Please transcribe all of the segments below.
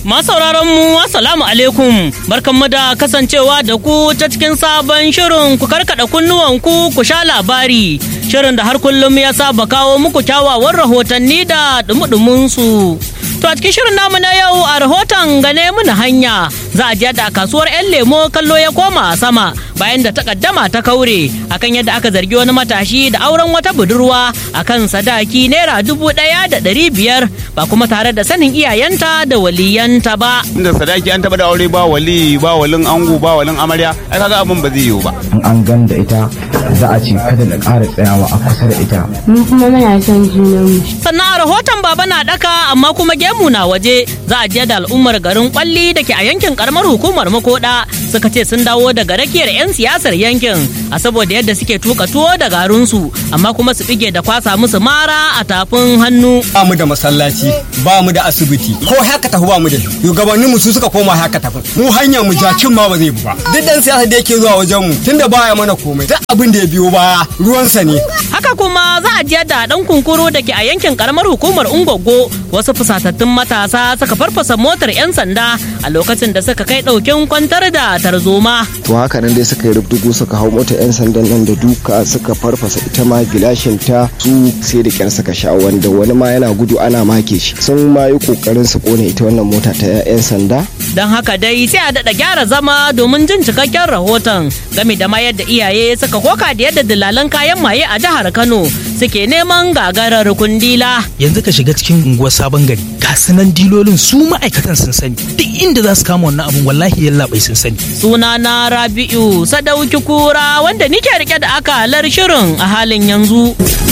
sauraron mu assalamu alaikum barkanmu da kasancewa da ku ta cikin sabon shirin ku karkada kunnuwan ku ku sha labari shirin da har kullum ya saba kawo muku kyawawan rahotanni da dumudumin su to a cikin shirin namu na yau a rahoton gane muna hanya za a je da kasuwar yan lemo kallo ya koma sama bayan da takaddama ta kaure akan yadda aka zargi wani matashi da auren wata budurwa akan sadaki naira dubu ɗaya da ɗari biyar ba kuma tare da sanin iyayenta da waliyanta ba. Inda sadaki an taba da aure ba wali ba walin ango ba walin amarya ai kaga abin ba zai yiwu ba. In an gan da ita za a ce kada da ƙara tsayawa a kusa da ita. Mu kuma muna son junanmu. Sannan a rahoton baba na daka amma kuma gemu na waje za a je da al'ummar garin kwalli da ke a yankin karamar hukumar makoda suka ce sun dawo daga rakiyar 'yan siyasar yankin a saboda yadda suke tuka tuwo da garinsu amma kuma su bige da kwasa musu mara a tafin hannu. Ba mu da masallaci ba mu da asibiti ko haka tafi ba mu da shugabannin mu su suka koma haka tafi mu hanya mu jakin ma ba zai bi ba duk dan siyasa da yake zuwa wajen mu tunda baya mana komai duk abin da ya biyo baya ruwansa ne. Haka kuma za a je da dan kunkuru da ke a yankin karamar hukumar Ungogo wasu fusatattun matasa suka farfasa motar 'yan sanda a lokacin da suka kai ɗaukin kwantar da tarzoma. To haka nan dai suka yi rubdugu suka hau motar 'yan sandan nan da duka suka farfasa ita ma gilashin ta su sai da kyar suka sha wanda wani ma yana gudu ana make shi sun ma yi kokarin su kone ita wannan mota ta 'yan sanda. Don haka dai sai a daɗa gyara zama domin jin cikakken rahoton game da ma yadda iyaye suka koka da yadda dillalan kayan maye a jihar Kano suke neman gagarar kundila. Yanzu ka shiga cikin unguwar sabon gari ga sunan dilolin su ma'aikatan sun sani duk inda za su kama wannan abun wallahi yalla bai sun sani. Suna na Rabi'u Sadauki Kura wanda nike rike da akalar shirin a halin yanzu.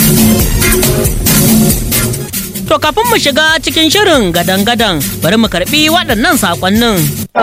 To kafin mu shiga cikin shirin gadan-gadan bari mu karbi waɗannan saƙonnin.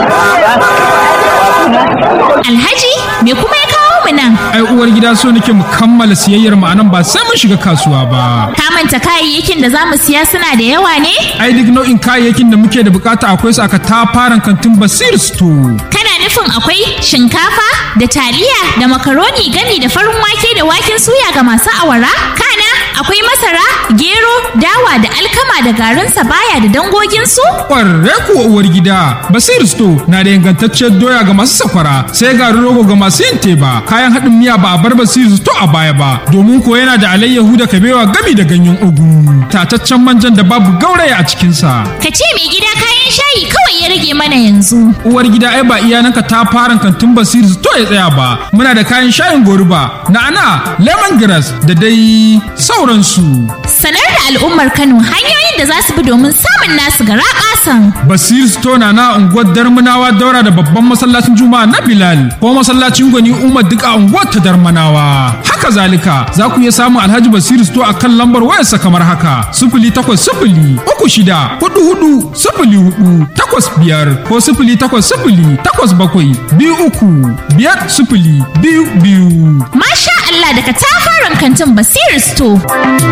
Alhaji me kuma ya kawo mu nan? Ai uwar gida so nake mu kammala siyayyar mu anan ba sai mun shiga kasuwa ba. Ka manta kayayyakin da za mu siya suna da yawa ne? Ai duk nau'in kayayyakin da muke da bukata akwai su aka tafaran kantin Basir Store. Kana nufin akwai shinkafa da taliya da makaroni gami da farin wake da waken suya ga masu awara? Kana akwai masara, gero, dawa da alkama da garin sabaya da dangoginsu? Ƙwarre kuwa uwar gida, Basir Store na da ingantacciyar doya ga masu sakwara, sai garin rogo ga masu yin teba, kayan haɗin miya ba a bar Basir Store a baya ba, domin ko yana da alayyahu da kabewa gami da ganyen ugu, tataccen manjan da babu gauraya a cikinsa. Ka ce mai gida kayan shayi kawai ya rage mana yanzu. Uwar gida ai ba iyananka ta fara kantin Basir Store ya tsaya ba, muna da kayan shayin goruba, na'ana, lemongrass da dai sauransu. Sanar da al'ummar Kano hanyoyin da za su bi domin samun nasu gara kasan. Basir Stone na unguwar Darmanawa daura da babban masallacin Juma'a na Bilal ko masallacin Gwani Umar duk a unguwar ta Darmanawa. Haka zalika za ku iya samun Alhaji Basir Store a kan lambar wayarsa kamar haka sifili takwas sifili uku shida hudu hudu sifili hudu takwas biyar ko sifili takwas sifili takwas bakwai biyu uku biyar sifili biyu biyu. Masha Allah daga tafaran kantin Basir Store.